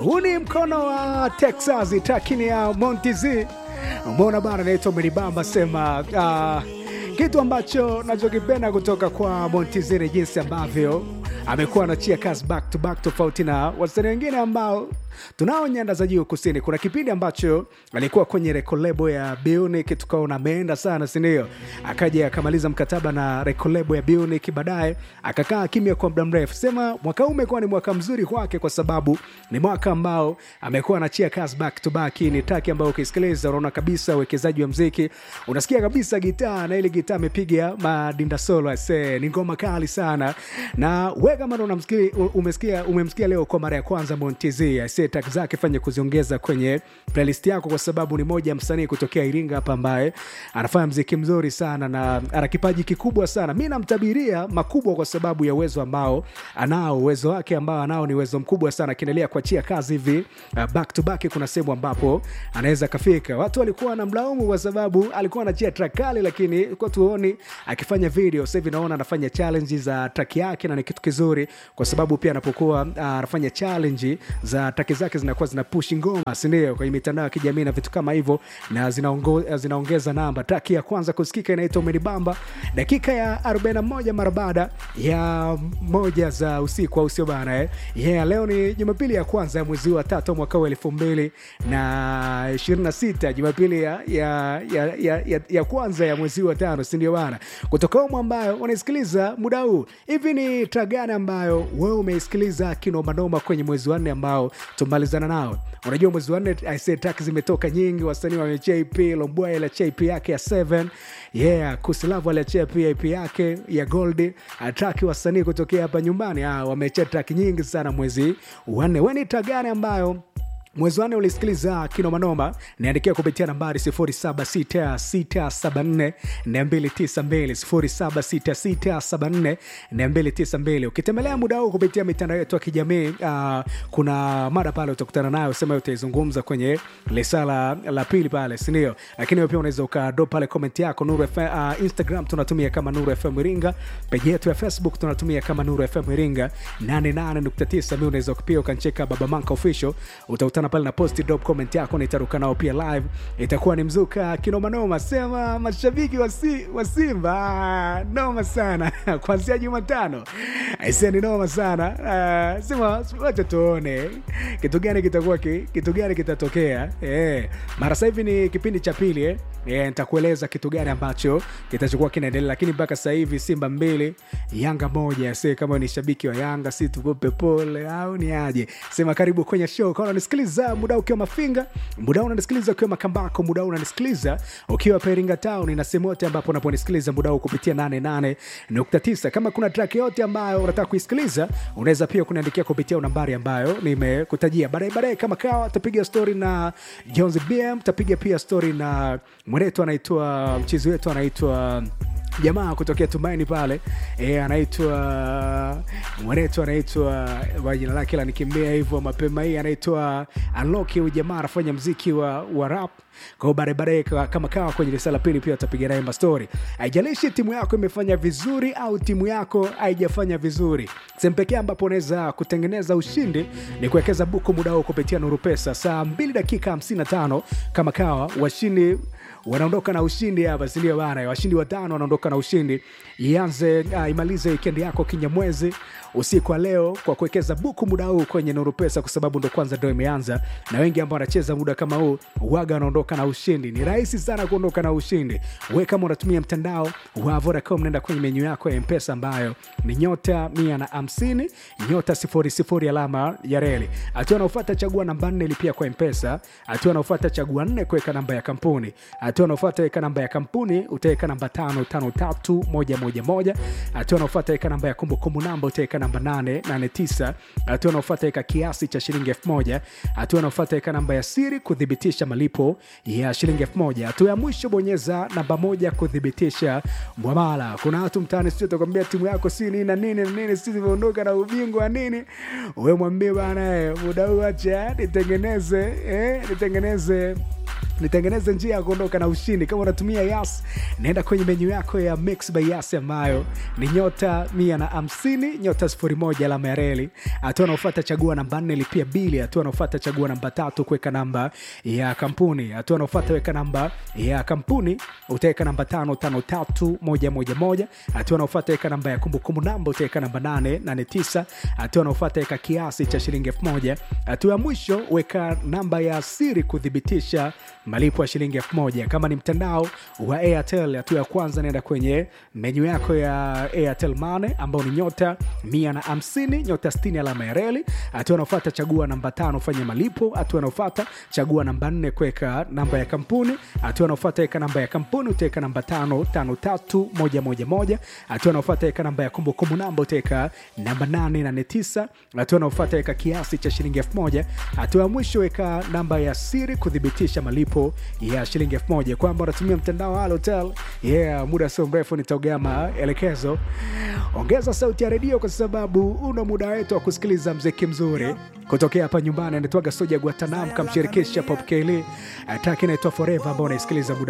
huu ni mkono wa Texas takini ya Montiz. Umeona bana, naitwa Meribamba sema uh, kitu ambacho nachokipenda kutoka kwa Montiz ni jinsi ambavyo amekuwa anachia kazi back to back, tofauti na wasanii wengine ambao tunao nyanda za juu kusini. Kuna kipindi ambacho alikuwa kwenye rekolebo ya Bionic, tukaona ameenda sana, sindio? Akaja akamaliza mkataba na rekolebo ya Bionic, baadaye akakaa kimya kwa muda mrefu. Sema mwaka huu umekuwa ni mwaka mzuri kwake, kwa sababu ni mwaka ambao amekuwa anachia kazi back to back. Ni taki ambayo ukisikiliza unaona kabisa uwekezaji wa mziki, unasikia kabisa gitaa na ile gitaa amepiga madinda solo, ase ni ngoma kali sana, na we kama ndo unamsikia umesikia umemsikia leo kwa mara ya kwanza Montiz ase track zake fanya kuziongeza kwenye playlist yako, kwa sababu ni moja ya msanii kutokea Iringa hapa ambaye anafanya mziki mzuri sana na ana kipaji kikubwa sana. Mi namtabiria makubwa kwa sababu ya uwezo ambao anao, uwezo wake ambao anao ni uwezo mkubwa sana. Akiendelea kuachia kazi hivi uh, back to back, kuna sehemu ambapo anaweza kafika. Watu walikuwa wanamlaumu kwa sababu alikuwa anachia track kali, lakini kwa tuoni akifanya video. Sasa hivi naona anafanya challenge za track yake na ni kitu kizuri, kwa sababu pia anapokuwa uh, anafanya challenge za track zake zinakuwa zina push ngoma, sindio, kwenye mitandao ya kijamii na vitu kama hivyo, na zinaongo, zinaongeza namba. Traki ya kwanza kusikika inaitwa Umenibamba, dakika ya 41 mara baada ya moja za usiku, au sio bana eh? Yeah, leo ni Jumapili ya kwanza ya mwezi wa tatu mwaka wa elfu mbili na ishirini na sita Jumapili ya, ya, ya, ya, ya, ya kwanza ya mwezi wa tano, sindio bana? Kutoka umu ambayo unaisikiliza muda huu, hivi ni track gani ambayo wewe umeisikiliza kinomanoma kwenye mwezi wa nne ambao tumalizana nao. Unajua mwezi wa nne track zimetoka nyingi, wasanii wamechia EP. Lombwa aliachia EP yake ya 7 yeah, Kusilavu aliachia pia EP yake ya Gold. Track wasanii kutokea hapa nyumbani wamechia track nyingi sana mwezi wa nne. Wewe ni track gani ambayo mwezi wanne ulisikiliza kinomanoma? Niandikia kupitia nambari 0766742292 0766742292. Ukitembelea muda huu kupitia mitandao yetu ya kijamii uh, kuna mada pale utakutana nayo, sema utaizungumza kwenye lesala la pili pale, sindio? Lakini pia unaweza ukado pale komenti yako Nuru FM, uh, Instagram tunatumia kama Nuru FM Iringa, peji yetu ya Facebook tunatumia kama Nuru FM Iringa 88.9. Mi unaweza pia ukancheka Baba Manka Official, utakutana pale na posti drop comment yako, nitaruka nao pia live, itakuwa ni mzuka kinomanoma. Sema mashabiki wa si, wa Simba noma sana kuanzia Jumatano aisee, ni noma sana uh, sema wacha tuone kitu gani kitakuwa kitu gani kitatokea eh. Mara sasa hivi ni kipindi cha pili eh. Yeah, nitakueleza kitu gani ambacho kitachokuwa kinaendelea, lakini mpaka sasa hivi Simba mbili Yanga moja. Se kama ni shabiki wa Yanga, si tukupe pole au ni aje? Sema karibu kwenye show kama unanisikiliza muda ukiwa Mafinga, muda unanisikiliza ukiwa Makambako, muda unanisikiliza ukiwa Peringa Town na sehemu yote ambapo unaponisikiliza muda huu kupitia 88.9. Kama kuna track yote ambayo unataka kuisikiliza, unaweza pia kuniandikia kupitia nambari ambayo nimekutajia. Baadaye baadaye kama kawa tapiga story na Jones BM, tapiga pia story na mwenetu anaitwa mchizi wetu anaitwa jamaa kutokea Tumaini pale e, anaitwa mwenetu anaitwa jina lake la nikimbia hivyo mapema hii anaitwa Aloki. Huyu jamaa anafanya mziki wa, wa rap kwao. Baadaye baadaye kama kawa kwenye risala pili pia utapiga naye mastori. Haijalishi timu yako imefanya vizuri au timu yako haijafanya vizuri, sehemu pekee ambapo unaweza kutengeneza ushindi ni kuwekeza buku muda huo kupitia Nuru Pesa. Saa 2 dakika 55 kama kawa washindi wanaondoka na ushindi hapa, sindio bana? Washindi watano wanaondoka na ushindi. Ianze uh, imalize wikendi yako kinyamwezi usiku wa leo kwa kuwekeza buku muda huu kwenye Nuru Pesa, kwa sababu ndo kwanza ndo imeanza, na wengi ambao wanacheza muda kama huu waga wanaondoka na ushindi. Ni rahisi sana kuondoka na ushindi. We kama unatumia mtandao wa Vodacom, nenda kwenye menyu yako ya Mpesa ambayo ni nyota mia na hamsini nyota sifuri sifuri alama ya reli. Hatua anaofata chagua namba nne lipia kwa Mpesa. Hatua anaofata chagua nne kuweka namba ya kampuni. Hatua anaofata weka namba ya kampuni, utaweka namba tano tano tatu moja moja moja. Hatua anaofata weka namba ya kumbukumbu namba, utaweka namba nane nane tisa. Hatua anaofata weka kiasi cha shilingi elfu moja. Hatua anaofata weka namba ya siri kuthibitisha malipo ya shilingi elfu moja. Hatua ya mwisho bonyeza namba moja kuthibitisha mwamala. Kuna watu mtaani sio takwambia timu yako si nini na nini na nini, sisi tumeondoka na ubingwa nini. We mwambie bana, muda huu acha nitengeneze eh, nitengeneze nitengeneze njia ya kuondoka na ushindi kama unatumia yas naenda kwenye menyu yako ya mix by yas ambayo ni nyota mia na hamsini nyota sifuri moja alama ya reli hatua anaofata chagua namba nne lipia bili hatua anaofata chagua namba tatu kuweka namba ya kampuni hatua anaofata weka namba ya kampuni utaweka namba tano tano tatu moja moja moja hatua anaofata weka namba ya kumbukumbu namba utaweka namba nane nane tisa hatua anaofata weka kiasi cha shilingi elfu moja hatua ya mwisho weka namba ya siri kuthibitisha malipo ya shilingi elfu moja kama ni mtandao wa airtel hatua ya kwanza naenda kwenye menyu yako ya airtel mane ambao ni nyota mia na hamsini nyota stini alama ya reli hatua anaofata chagua namba tano fanya malipo hatua anaofata chagua namba nne kuweka namba ya kampuni hatua anaofata weka namba ya kampuni utaweka namba tano tano tatu moja moja moja hatua anaofata weka namba ya kumbukumbu namba utaweka namba nane nane tisa hatua anaofata weka kiasi cha shilingi elfu moja hatua ya mwisho weka namba ya siri kuthibitisha malipo ya shilingi elfu moja kwamba unatumia mtandao wa Halotel yeah muda sio mrefu nitaogea maelekezo ongeza sauti ya redio kwa sababu una muda wetu wa kusikiliza mziki mzuri kutokea hapa nyumbani anatoaga soja guatanam kamshirikisha pop keli ataki inaitwa forever ambao unaisikiliza muda